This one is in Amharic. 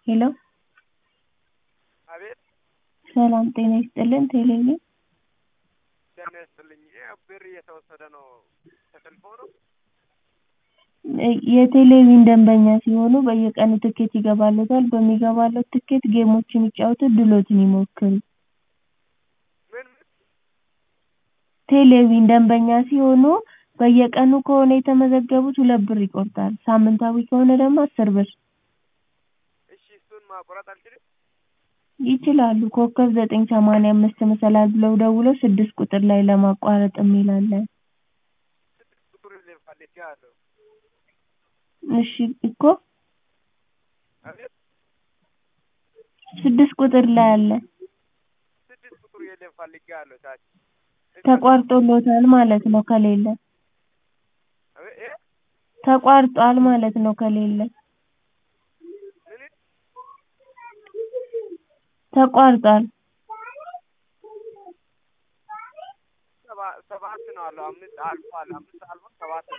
ሄሎ አቤት ሰላም ጤና ይስጥልን ቴሌቪዥን ጤና ይስጥልኝ። ይሄ ብር እየተወሰደ ነው ተጠልፎ ነው? የቴሌቪዥን ደንበኛ ሲሆኑ በየቀኑ ትኬት ይገባልዎታል በሚገባልዎት ትኬት ጌሞችን ይጫወቱ እድልዎትን ይሞክሩ ምን ምን ቴሌቪዥን ደንበኛ ሲሆኑ በየቀኑ ከሆነ የተመዘገቡት ሁለት ብር ይቆርጣል ሳምንታዊ ከሆነ ደግሞ አስር ብር እሺ እሱን ማቁረጥ አልችልም? ይችላሉ ኮከብ ዘጠኝ ሰማንያ አምስት መሰላል ብለው ደውለው ስድስት ቁጥር ላይ ለማቋረጥ የሚል አለ ስድስት ቁጥር ላይ ፈልጌዋለሁ። እሺ እኮ አቤት ስድስት ቁጥር ላይ አለ ስድስት ቁጥር የለም ፈልጌዋለሁ ታች ተቋርጦልዎታል ማለት ነው ከሌለ አቤት እ ተቋርጧል ማለት ነው ከሌለ ምን ተቋርጧል ሰባ ሰባት ነው አለው አምስት አልፏል አምስት አልፎ ሰባት ነው